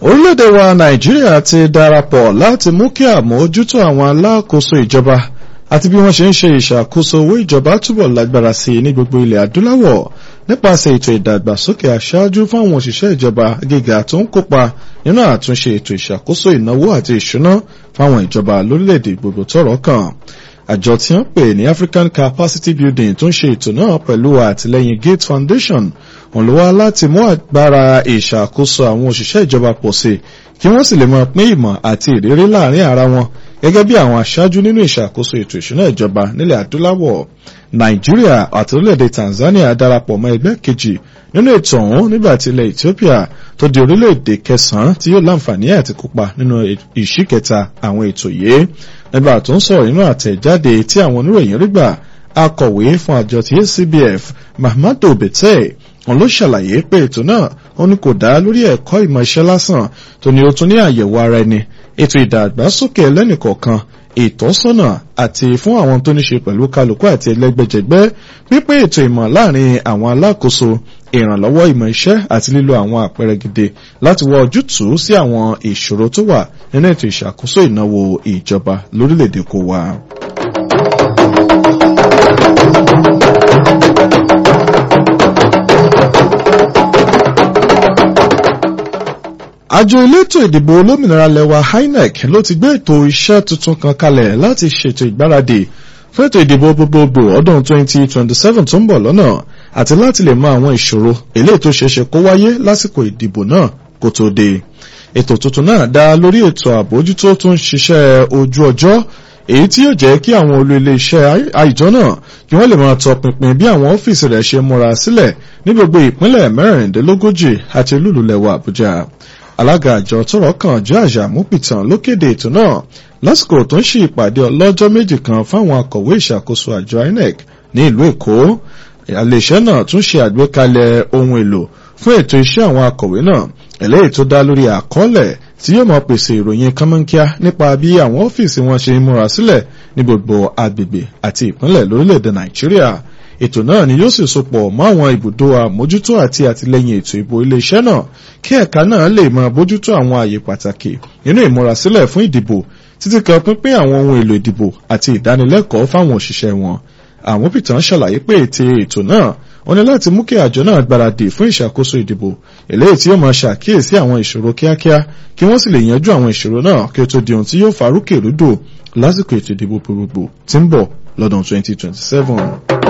orílẹ̀-èdè wa nàìjíríà ti darapọ̀ láti mú kí àmójútó àwọn alákòóso ìjọba àti bí wọ́n ṣe ń ṣe ìṣàkóso owó ìjọba túbọ̀ lágbára sí i ní gbogbo ilẹ̀ adúláwọ̀ nípasẹ̀ ètò ìdàgbàsókè aṣáájú fáwọn òṣìṣẹ́ ìjọba gíga tó ń kópa nínú àtúnṣe ètò ìṣàkóso ìnáwó àti ìṣúná fáwọn ìjọba lórílẹ̀-èdè gbogbo tọ́rọ̀ kàn àjọ tí wọ́n pè ní African Capacity Building tó ń ṣe ètò náà pẹ̀lú àtìlẹ́yìn Gates Foundation òun ló wá láti mú agbára ìṣàkóso àwọn òṣìṣẹ́ ìjọba pọ̀ sí kí wọ́n sì lè máa pín ìmọ̀ àti ìrírí láàrin ara wọn gẹ́gẹ́ bí àwọn aṣáájú nínú ìṣàkóso ètò ìṣúná ìjọba nílẹ̀ adúláwọ̀ Nàìjíríà àti orílẹ̀-èdè Tanzania darapọ̀ mọ́ ẹgbẹ́ kejì nínú ètò ọ̀hún nígbà tí ilẹ̀ Ethiopia tó di orílẹ̀-èdè kẹsàn-án tí yóò láǹfààní àti kópa nínú ìṣíkẹta àwọn ètò yìí nígbà tó ń sọ̀rọ̀ nínú àtẹ̀jáde tí àwọn oníròyìn rí gbà akọ̀wé fún àjọ tí ACBF Mahmadu Bete wọn ló ṣàlàyé pé ètò náà ó ní kò dá lórí ẹ̀kọ́ ìmọ̀ iṣẹ́ lásán tó ní ó tún ní àyẹ̀wò ara ẹni ètò ìdàgbàsókè ẹlẹ́nìkọ̀ọ̀kan ìtọ́sọ́nà àti fún àwọn tó ní ṣe pẹ̀lú kálukú àti ẹlẹ́gbẹ́jẹgbẹ́ pípé ètò ìmọ̀ láàrin àwọn alákòóso ìrànlọ́wọ́ ìmọ̀ iṣẹ́ àti lílo àwọn àpẹẹrẹ gidi láti wá ojútùú sí àwọn ìṣòro tó wà nínú ètò ìṣàkóso ìnáwó ìjọba lórílẹ̀‐èdè kó wa. àjọ elétò ìdìbò olómìnira lẹwa INEC ló ti gbé ètò iṣẹ́ tuntun kan kalẹ̀ láti ṣètò ìgbáradì fún ètò ìdìbò gbogbogbò ọdún 2027 tó ń bọ̀ lọ́nà àti láti lè mọ àwọn ìṣòro eléyìí tó ṣeéṣe kó wáyé lásìkò ìdìbò náà kó tó dé ètò tuntun náà dá lórí ètò àbójútó tó ń ṣiṣẹ́ ojú ọjọ́ èyí tí yóò jẹ́ kí àwọn olú ilé iṣẹ́ àìjọ náà kí wọ́n lè máa tọpinpin bí àwọn ọ́fíìsì rẹ̀ ṣe múra sílẹ̀ ní gbogbo ìpínlẹ̀ mẹ́rìndínlógójì àti olúlulẹ̀wà Àbújá alága àjọ tọ́rọ̀ kàn jẹ́ àjàmúpìtàn ló kéde ètò náà lásìkò tó ń ṣe ìpàdé ọlọ́jọ́ méjì kan fáwọn akọ̀wé ìṣàkóso àjọ INEC ní ìlú Èkó iléeṣẹ́ náà tún ṣe àgbékalẹ̀ ohun èlò fún ètò iṣẹ́ àwọn akọ̀wé náà eléyìí tó dá lórí àkọọ́lẹ̀ tí yóò máa pèsè ìròyìn kánmọ́nkíá nípa bí àwọn ọ́fíìsì wọn ṣe ń múra sílẹ̀ ní gbogbo agbègbè àti ìpínlẹ̀ lórílẹ̀‐èdè Nàìjíríà ètò náà ni yóò sì sopọ̀ mọ́ àwọn ibùdó àmójútó àti àtìlẹ́yìn ètò ìbò iléeṣẹ́ náà kí ẹ̀ka náà lè máa bójútó àwọn àyè pàtàkì nínú ìmúrasílẹ̀ fún ìdìbò títí kan pínpín àwọn ohun èlò ìdìbò àti ìdánilẹ́kọ̀ọ́ fáwọn òṣìṣẹ́ wọn àwọn pìtàn ṣàlàyé pé ète ètò náà wọ́n ní láti mú kí àjọ náà gbáradì fún ìṣàkóso ìdìbò eléyìí tí yóò máa ṣàkíyèsí àwọn ìṣòro kíákíá kí wọ́n sì lè yanjú àwọn ìṣòro náà kí ó tó di ohun tí yóò farúkè rúdò lásìkò ètò ìdìbò gbogbogbò tí ń bọ̀ lọ́dún 2027.